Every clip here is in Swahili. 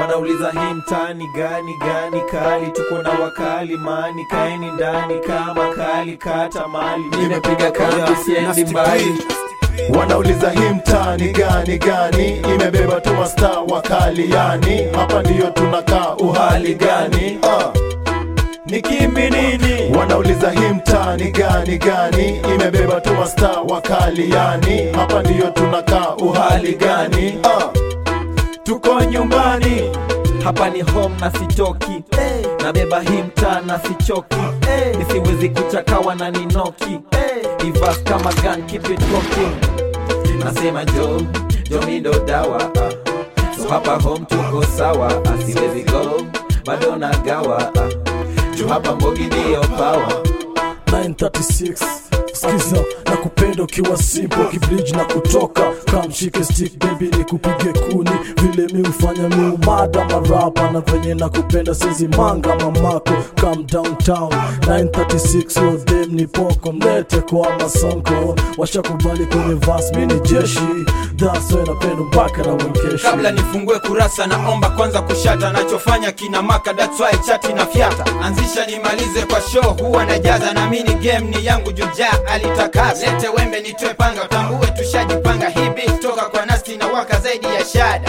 wanauliza hii mtani gani gani kali tuko na wakali mani kaeni ndani kama kali kata mali nimepiga kambi siendi mbali wanauliza hii mtani gani gani imebeba tu masta wakali yani hapa ndiyo tunakaa uhali gani uh. ni kimbi nini wanauliza hii mtani gani gani imebeba tu masta wakali yani hapa ndiyo tunakaa uhali gani uh. tuko nyumbani hapa ni home na sitoki hey. nabeba hii mtaa na sichoki hey. nisiwezi kuchakawa na ninoki hey. ivas kama gun keep it cooking nasema jo jo mi ndo dawa ah. so hapa home tuko sawa ah. siwezi go bado nagawa ah. juu hapa mbogi ndiyo power 936 skiza na kupenda ukiwa simple kibridge na kutoka kamshike stick baby ni kupige kuni vile mi ufanya mi umada marapa na venye na kupenda sezi manga mamako come downtown 936 yo dem ni poko mlete kwa masonko washakubali kwenye vas mi ni jeshi that's why napenda mpaka na wenkeshi kabla nifungue kurasa naomba kwanza kushata nachofanya kina maka that's why chati na fyata anzisha nimalize kwa show huwa najaza na mini game ni yangu jujaa alitakasa lete wembe nitoe panga utambue tushajipanga hibi toka kwa nasti na waka zaidi ya shada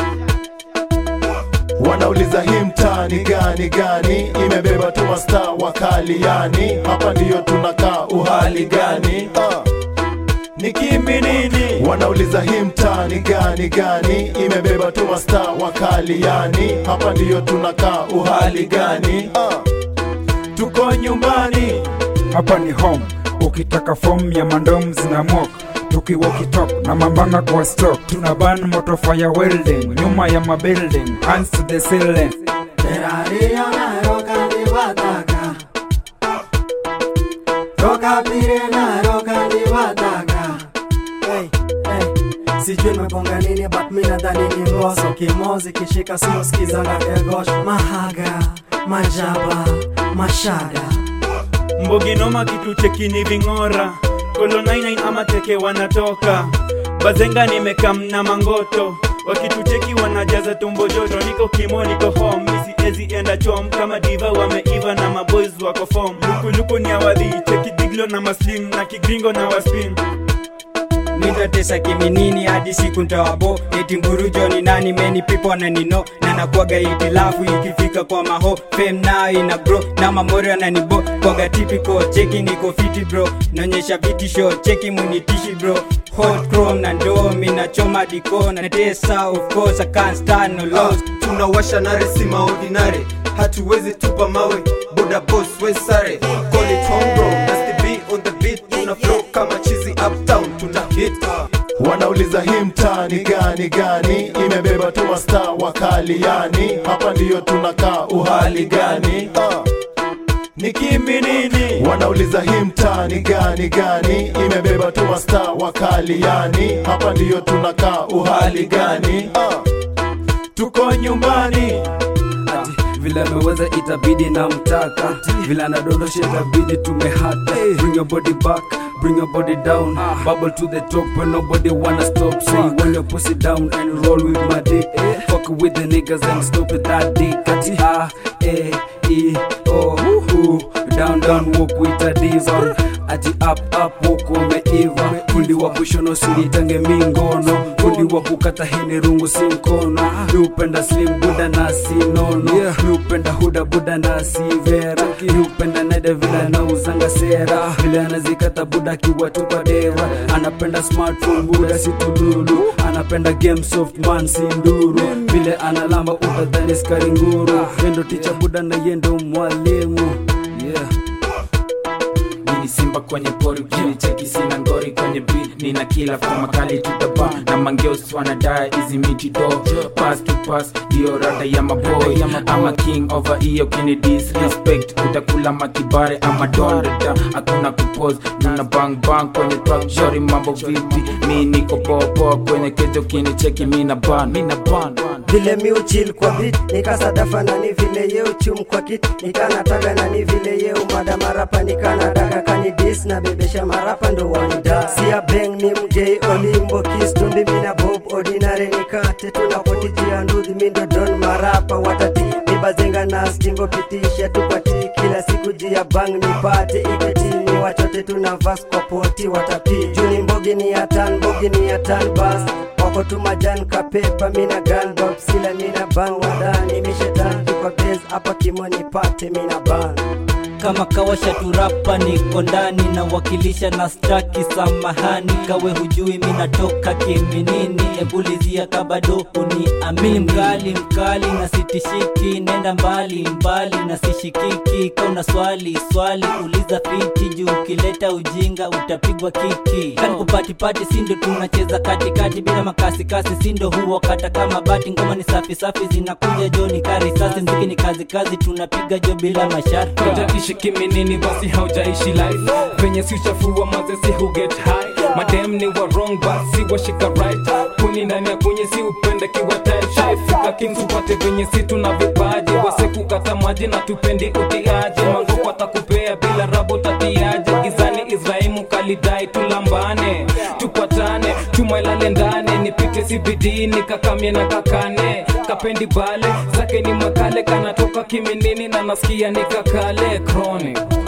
wanauliza hii mtani gani gani imebeba tu masta wakali yani hapa ndiyo tunakaa uhali gani uh. ni kimbi nini wanauliza hii mtani gani gani imebeba tu masta wakali yani hapa ndiyo tunakaa uhali gani uh. tuko nyumbani hapa ni home ukitaka fomu ya mandom zina mok tukiwokitop na mambanga kwa stock tuna ban moto fire welding nyuma ya mabuilding hands to the ceiling Hey, hey. sijui nimeponga nini but mi nadhani ni ngoso kimozi kishika sio skizanga kegosh mahaga majaba mashada mboginoma kitu chekini ving'ora kolo 99 ama teke wanatoka bazenga nimekam na mangoto wakitucheki wanajaza tumbo joto niko kimo niko home misiezi enda chom kama diva wameiva na maboys wako fom lukuluku ni awadhi cheki diglo na maslim na kigringo na waspin nitatesa kiminini hadi siku ntawabo eti mburujo ni nani many people wananino na nakwaga itilafu ikifika kwa maho fame nayo ina bro na mamori ananibo kwaga tipiko cheki niko fiti bro naonyesha vitisho cheki munitishi bro hot chrome na ndoo minachoma diko na tesa of course I can't stand no loss tunawasha nare si maordinare hatuwezi tupa mawe boda boss we sare call it home bro that's the beat on the beat tuna flow kama chizi uptown tuna hit wanauliza hii mtani gani gani imebeba tu masta wakali yani hapa ndiyo tunakaa uhali gani uh. ni kimbi nini wanauliza hii mtani gani gani imebeba tu masta wakali yani hapa ndiyo tunakaa uhali gani uh. tuko nyumbani vile ameweza itabidi na mtaka vile anadondosha itabidi tumehata bring your body back bring your body down bubble to the top when nobody wanna stop say when your pussy down and roll with my dick fuck with the niggas and stop with that dick ati a e i o u down down walk with a diva ati up up walk umeiva fundi wa kushono sinitange mingono fundi wa kukata hini rungu si mkono niupenda slim buda na sinono niupenda huda buda na sivera niupenda nede vile na uzanga sera vile anazikata buda kiwatupa dera anapenda smartphone buda si tululu anapenda game soft man si nduru vile analamba utadhani skari nguru yendo ticha buda na yendo mwalimu yeah mini simba kwenye pori ukinicheki sina ngori kwenye beat nina kila kama kali tutaba na mangeos wanadai hizi miti do pass to pass hiyo rada ya maboy ama king over hiyo kini disrespect utakula matibare ama dondeta hakuna kupose nuna bang bang kwenye track shori mambo vipi mi niko poa poa kwenye kejo kinicheki mina ban mina ban vile mi uchil kwa bit nikasadafa nani vile ye uchum kwa kit nikanataga nani vile ye umada marapa nikanadaga kanidis na bebesha marapa ndo wanida sia beng ni mgei olimbo kistumbi mina bob ordinary nikate tunapotijia ndudhi mindo don marapa watati nibazenga na stingo pitisha tupati kila siku jia bang nipate iketini wachote tuna vas kwa poti watapi juni mbogi ni atan mbogi ni atan bas wako tu majan kapepa mina gun bob sila mina bang wadani mishetan kwa base hapa kimo nipate mina bang kama kawasha turapa niko ndani na wakilisha na staki samahani kawe hujui minatoka kiminini ebulizia kabado uniamini mkali mkali na sitishiki nenda mbali mbali na sishikiki kauna swali swali uliza fiti juu ukileta ujinga utapigwa kiki kani kupatipati sindo tunacheza katikati bila makasikasi sindo huo kata kama bati ngoma ni safi safi zinakuja jo ni karisasi mziki ni kazi kazi tunapiga jo bila masharti hujaishi kiminini basi haujaishi life venye si uchafua maze si huget high madem ni wa wrong but si washika right kuni ndani ya kunye si upende kiwa tight shy fika kings upate venye si tuna vipaji wase kukata maji na tupendi utiaji mangoko atakupea bila rabo tatiaje gizani israimu kalidai tulambane tupatane tumailale ndane nipite CBD nikakamie na kakane kapendi bale zake ni makale kanatoka kiminini na nasikia nikakale chronic